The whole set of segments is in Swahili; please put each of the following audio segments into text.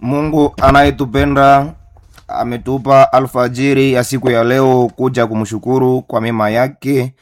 Mungu anayetupenda ametupa alfajiri ya siku ya leo kuja kumshukuru kwa mema yake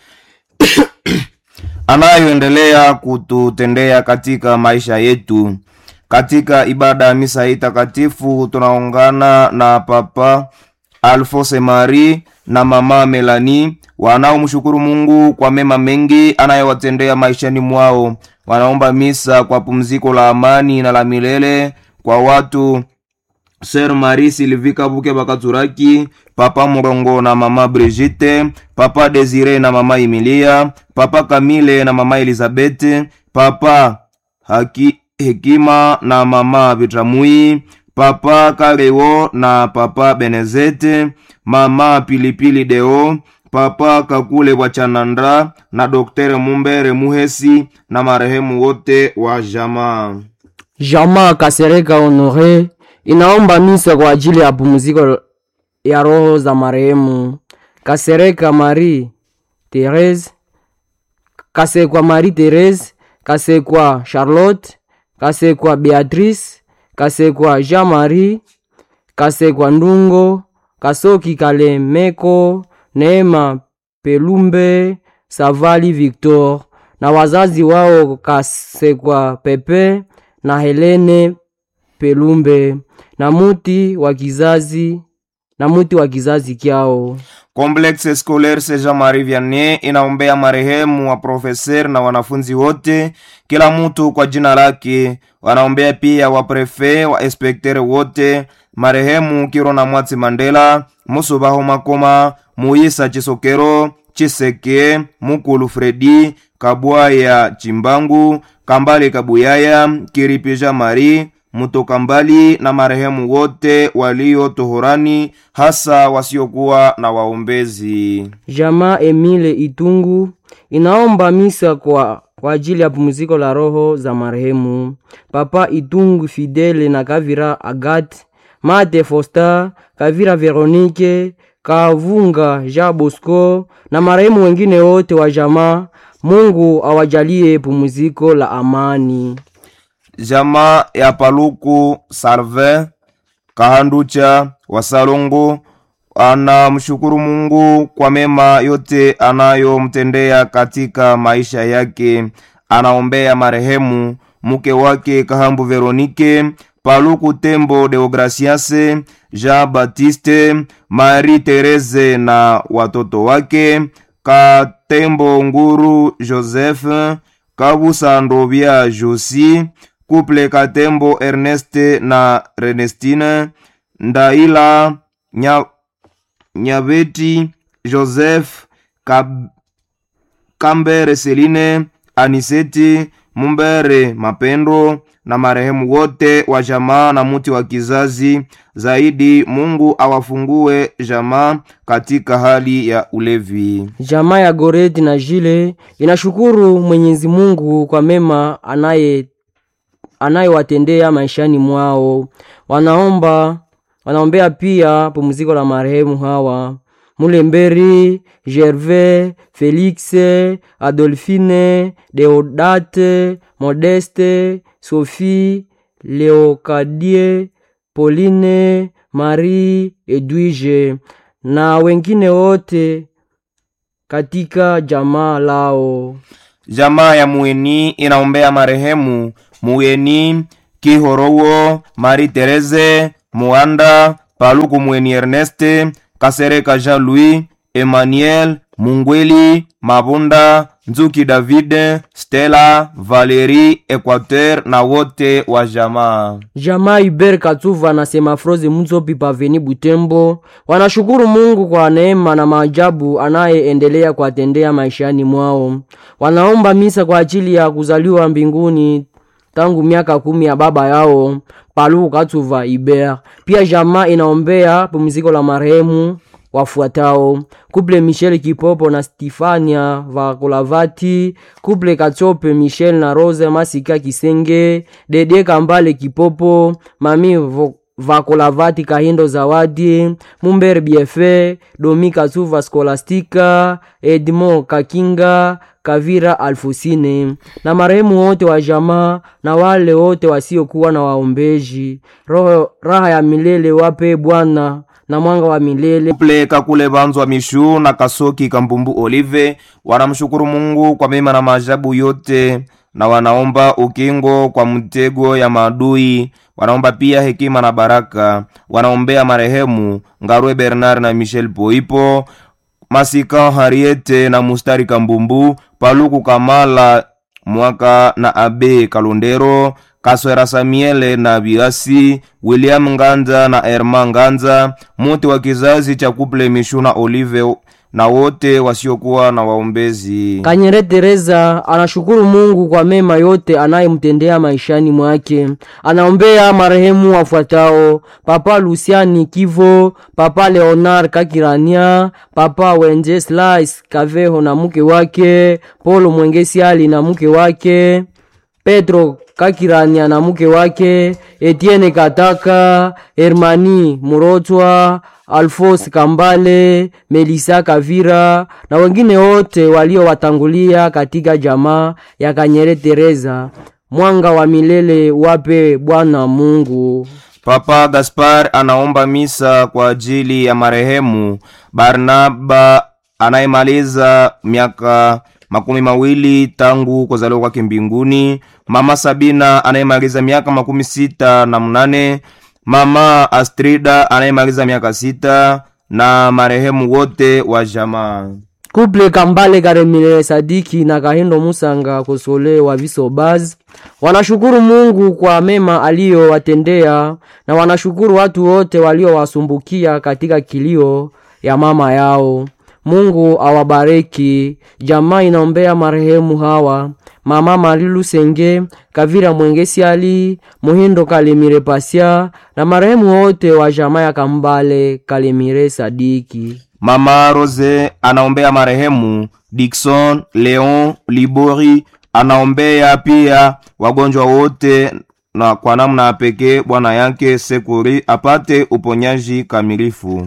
anayoendelea kututendea katika maisha yetu. Katika ibada ya misa hii takatifu tunaungana na Papa Alphonse Marie na Mama Melanie wanaomshukuru Mungu kwa mema mengi anayowatendea maishani mwao. Wanaomba misa kwa pumziko la amani na la milele kwa watu Ser Marie Sylvie Kabuke Bakaturaki, Papa Murongo na Mama Brigitte, Papa Desire na Mama Emilia, Papa Kamile na Mama Elizabeth, Papa Haki, Hekima na Mama Bitramui, Papa Kareo na Papa Benezete, Mama Pilipili Deo, Papa Kakule Bwachanandra na Doktere Mumbere Muhesi na marehemu wote wa jamaa. Jamaa Kasereka Honore inaomba misa kwa ajili ya pumziko ya roho za marehemu Kasereka Marie Therese, Kasekwa Marie Therese, Kasekwa Charlotte, Kasekwa Beatrice, Kasekwa Jean Marie, Kasekwa Ndungo, Kasoki Kalemeko, Neema Pelumbe, Savali Victor na wazazi wao Kasekwa Pepe na Helene Pelumbe na muti wa kizazi na muti wa kizazi kyao. Complexe Scolaire Saint Jean-Marie Vianney inaombea marehemu wa profeser na wanafunzi wote, kila mtu kwa jina lake. Wanaombea pia wa prefe wa inspektere wote, marehemu Kirona Mwatsi Mandela, Musubaho Makoma, Muisa Chisokero, Chiseke, Mukulu Fredi, Kabwaya Chimbangu, Kambale Kabuyaya, Kiripi Jean-Marie Mutoka mbali na marehemu wote walio tohorani, hasa wasiokuwa na waombezi. Jamaa Emile Itungu inaomba misa kwa, kwa ajili ya pumziko la roho za marehemu Papa Itungu Fidele na Kavira Agat, Mate Fosta, Kavira Veronike, Kavunga Jean Bosco na marehemu wengine wote wa jamaa. Mungu awajalie pumziko la amani. Jamaa ya Paluku Salve Kahanducha wa Salongo anamshukuru Mungu kwa mema yote anayomtendea katika maisha yake. Anaombea marehemu mke wake Kahambu Veronike, Paluku Tembo Deograciase, Jean Baptiste, Marie Therese na watoto wake, Katembo Nguru Joseph, Kabusa Ndovya Josi, Couple Katembo Erneste na Renestine, Ndaila Nya, Nyabeti Joseph, Kab, Kambere Seline, Aniseti Mumbere Mapendo na marehemu wote wa jamaa na muti wa kizazi. Zaidi Mungu awafungue jamaa katika hali ya ulevi. Jamaa ya Goreti na Jile inashukuru Mwenyezi Mungu kwa mema anaye anayewatendea maishani mwao. Wanaomba wanaombea pia pumziko la marehemu hawa Mulemberi, Gervais, Felix, Adolphine, Deodate, Modeste, Sophie, Leokadie, Pauline, Marie, Edwige na wengine wote katika jamaa lao. Jamaa ya Mueni inaombea marehemu Mueni Kihorowo, Marie Therese, Muanda, Paluku Mueni Erneste, Kasereka Jean Louis, Emmanuel, Mungweli, Mabunda, Nzuki David, Stella, Valerie, Equateur na wote wa jamaa. Jamaa Iber Katuva na Semafroze Mutsopi Paveni Butembo wanashukuru Mungu kwa neema na maajabu anayeendelea kuwatendea maishani mwao. Wanaomba misa kwa ajili ya kuzaliwa mbinguni tangu miaka kumi ya baba yao Paluku Katuva Iber. Pia jamaa inaombea pumziko la marehemu wafuatao: Kuple Michel Kipopo na Stifania Vakolavati, Kuple Katsope Michel na Rose Masika Kisenge, Dede Kambale Kipopo, Mami Vo Vakolavati Kahindo Zawadi, Mumber Biefe, Domi Katsuva Skolastika, Edmond Kakinga, Kavira Alfusine na marehemu wote wa jamaa na wale wote wasiokuwa na waombeji. Roho raha ya milele wape Bwana na mwanga wa milele. Kuple Kakule Banzwa Mishu na Kasoki Kambumbu Olive wanamshukuru Mungu kwa mema na maajabu yote na wanaomba ukingo kwa mtego ya maadui. Wanaomba pia hekima na baraka. Wanaombea marehemu Ngarwe Bernard na Michel Poipo, Masika Hariete na Mustari Kambumbu, Paluku Kamala Mwaka na Abe Kalondero, Kaswera Samiele na Biasi, William Nganza na Erma Nganza, mote wa kizazi cha Kuple Mishuna Olive na wote wasiokuwa na waombezi. Kanyere Teresa anashukuru Mungu kwa mema yote anayemtendea maishani mwake. Anaombea marehemu wafuatao: Papa Luciani Kivo, Papa Leonard Kakirania, Papa Wenceslas Kaveho na mke wake, Polo Mwengesiali na mke wake, Petro Kakirania na mke wake, Etienne Kataka, Hermani Murotwa, Alphonse Kambale, Melisa Kavira na wengine wote waliowatangulia katika jamaa ya Kanyere Teresa. Mwanga wa milele wape Bwana Mungu. Papa Gaspar anaomba misa kwa ajili ya marehemu Barnaba anayemaliza miaka makumi mawili tangu kuzaliwa kwake mbinguni, mama Sabina anayemaliza miaka makumi sita na mnane, mama Astrida anayemaliza miaka sita na marehemu wote wa jamaa. Kuple Kambale Karemile Sadiki na Kahindo Musanga Kosole wa Visobaz wanashukuru Mungu kwa mema aliyowatendea na wanashukuru watu wote waliowasumbukia katika kilio ya mama yao. Mungu awabariki. Jamaa inaombea marehemu hawa: mama Marilu Senge, Kavira Mwengesiali, Muhindo Kalemire Pasia na marehemu wote wa jamaa ya Kambale Kalemire Sadiki. Mama Rose anaombea marehemu Dickson Leon Libori, anaombea pia wagonjwa wote na kwa namna ya pekee bwana yake Sekuri apate uponyaji kamilifu.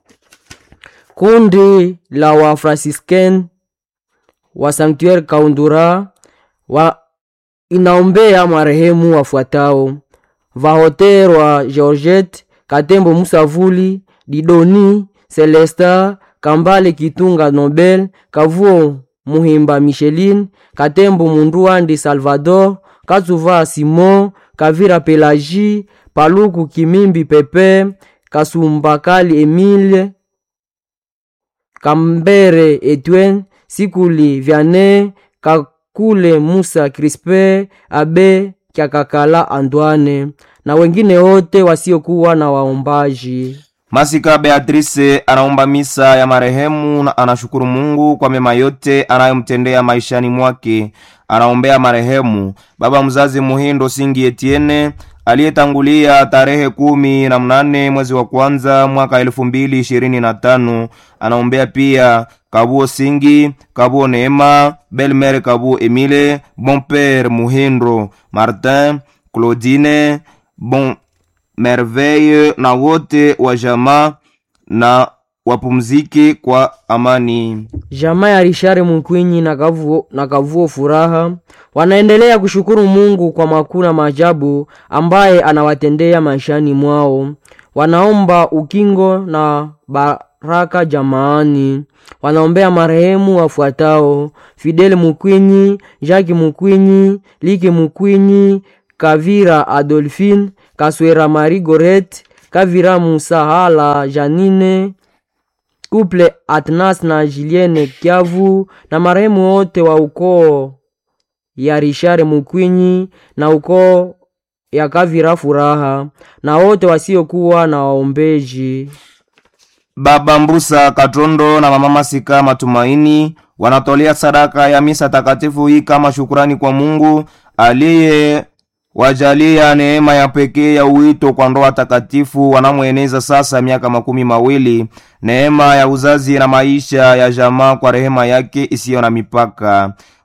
Kundi la Wafranciscan wa Sanctuaire Kaundura wa inaombea marehemu wafuatao: Vahoterwa Georgette Katembo Musavuli Didoni Celesta Kambale Kitunga Nobel Kavuo Muhimba Micheline Katembo Munduandi Salvador Kazuva Simon Kavira Pelagi Paluku Kimimbi Pepe Kasumbakali Emile Kambere Etwen Sikuli Vianney Kakule Musa Crispe Abe Kyakakala Antoine na wengine wote wasiokuwa na waombaji. Masika Beatrice anaomba misa ya marehemu na anashukuru Mungu kwa mema yote anayomtendea maishani mwake. Anaombea marehemu baba mzazi Muhindo Singi Etienne aliyetangulia tarehe kumi na mnane mwezi wa kwanza mwaka elfu mbili ishirini na tano. Anaombea pia Kabuo Singi, Kabuo Neema, Belmer Kabuo Emile, Bonpere Muhindo Martin, Claudine, Bon Merveille na wote wa jamaa na wapumzike kwa amani. Jamaa ya Rishare Mukwinyi na Kavuo, na Kavuo Furaha wanaendelea kushukuru Mungu kwa makuu na maajabu ambaye anawatendea maishani mwao. Wanaomba ukingo na baraka jamaani. Wanaombea marehemu wafuatao: Fidel Mukwinyi, Jacques Mukwinyi, Like Mukwinyi, Kavira Adolphine, Kaswera Marie Goret, Kavira Musahala Janine, Couple Atnas na Julienne Kiavu na marehemu wote wa ukoo ya Rishare Mukwinyi na ukoo ya Kavira Furaha na wote wasiokuwa na waombeji. Baba Mbusa Katondo na mama Masika Matumaini wanatolea sadaka ya misa takatifu hii kama shukurani kwa Mungu aliye wajalia neema ya pekee ya uwito kwa ndoa takatifu wanamweneza sasa miaka makumi mawili, neema ya uzazi na maisha ya jamaa kwa rehema yake isiyo na mipaka.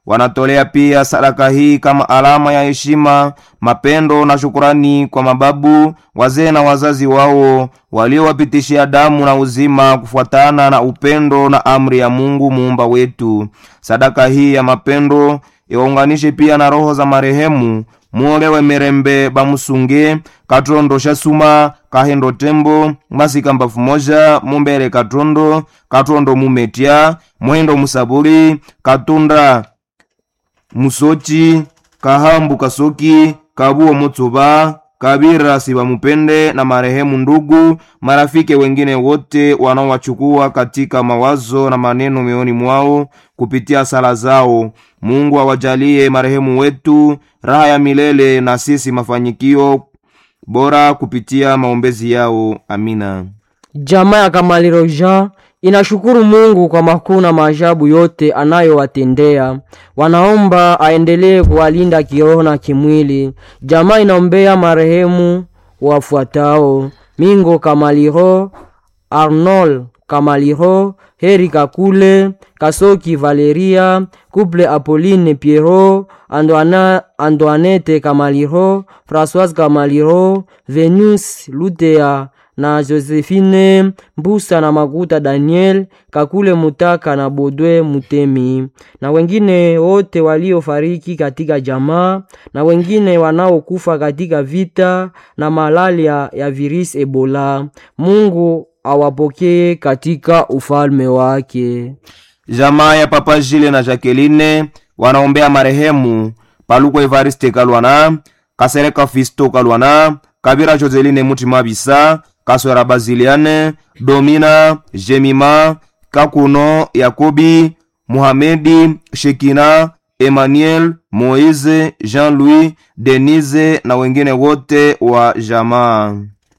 wanatolea pia sadaka hii kama alama ya heshima, mapendo na shukurani kwa mababu, wazee na wazazi wao waliowapitishia damu na uzima kufuatana na upendo na amri ya Mungu muumba wetu. Sadaka hii ya mapendo iwaunganishe pia na roho za marehemu muolewe mirembe bamusunge katondo shasuma kahendo tembo masika mbafu moja mumbere katondo katondo mumetya mwendo musabuli katunda musochi kahambu kasoki kabuo mutsuba kabira sibamupende na marehemu ndugu marafiki wengine wote wanaowachukua katika mawazo na maneno mioyoni mwao kupitia sala zao mungu awajalie marehemu wetu raha ya milele na sisi mafanyikio bora kupitia maombezi yao amina Jamaa ya Kamaliro Jean inashukuru Mungu kwa makuu na maajabu yote anayowatendea. Wanaomba aendelee kuwalinda kiroho na kimwili. Jamaa inaombea marehemu wafuatao: Mingo Kamaliro, Arnold Kamaliro, Heri Kakule, Kasoki Valeria, Couple Apolline Pierrot, Andoana, Antoinette Kamaliro, Françoise Kamaliro, Venus Lutea na Josephine Mbusa na Makuta Daniel Kakule Mutaka na Bodwe Mutemi na wengine wote waliofariki katika jamaa na wengine wanaokufa katika vita na malaria ya virisi Ebola. Mungu awapokee katika ufalme wake. jamaa ya papa jile na jacqueline wanaombea marehemu paluko evariste kalwana kasereka fisto kalwana kabira joseline mutima bisa kaswera baziliane domina jemima kakuno yakobi muhamedi shekina emmanuel moise jean-louis denise na wengine wote wa jamaa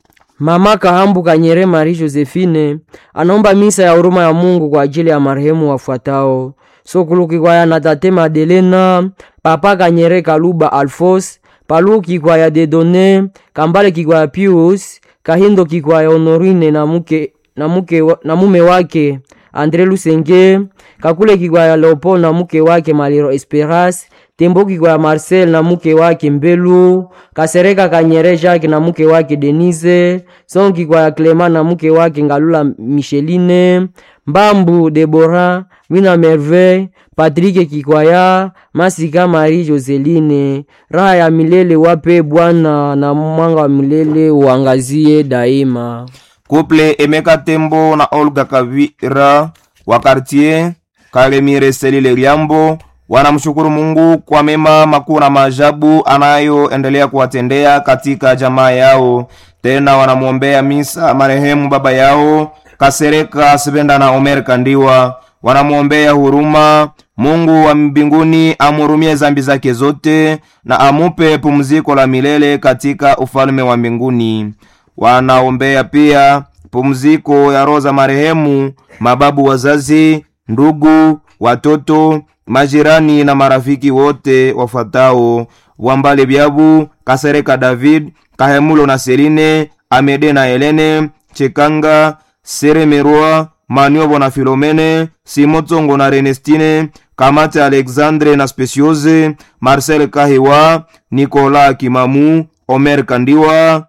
Mama Kahambu Kanyere Marie Josephine anaomba misa ya huruma ya Mungu kwa ajili ya marehemu wafuatao: Sokuluki kwa ya Natate Madelena, Papa Kanyere Kaluba Alfos, Paluki kwa ya Dedone, Kambale kikwa ya Pius, Kahindo kikwa ya Honorine na muke, na muke, wa- na mume wake Andre Lusenge, Kakule kikwa ya Leopold na mke wake Maliro Esperas, Tembo kikwa ya Marcel na mke wake Mbelu, Kasereka Kanyere Jacques na mke wake Denise, Son kikwa ya Clement na mke wake Ngalula Micheline, Mbambu Debora, Mina Merveille, Patrick Kikwaya, Masika Marie Joseline. Raha ya milele wape Bwana na mwanga wa milele uangazie daima. Couple Emeka Tembo na Olga Kavira wa quartier Kalemire Selile Liambo wanamshukuru Mungu kwa mema makuu na maajabu anayoendelea kuwatendea katika jamaa yao. Tena wanamwombea misa marehemu baba yao Kasereka Sibenda na Omer Kandiwa, wanamwombea huruma. Mungu wa mbinguni amhurumie zambi zake zote na amupe pumziko la milele katika ufalme wa mbinguni wanaombea pia pumziko ya roho za marehemu mababu wazazi ndugu watoto majirani na marafiki wote wafuatao wambale byabu kasereka david kahemulo na seline amede na helene chekanga seremerwa maniobo na filomene simotsongo na renestine kamate alexandre na speciose marcel kahiwa nikola kimamu omer kandiwa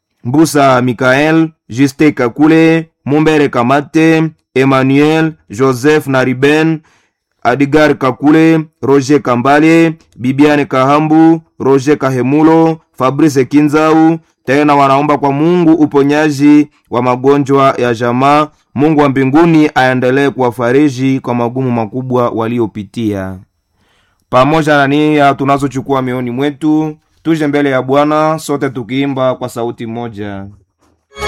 mbusa mikael juste kakule mumbere kamate emmanuel joseph na riben adigar kakule roger kambale bibiane kahambu roger kahemulo fabrice kinzau tena wanaomba kwa mungu uponyaji wa magonjwa ya jamaa mungu wa mbinguni aendelee kuwafariji kwa magumu makubwa waliopitia pamoja na nia tunazochukua mioni mwetu tuje mbele ya bwana sote tukiimba kwa sauti moja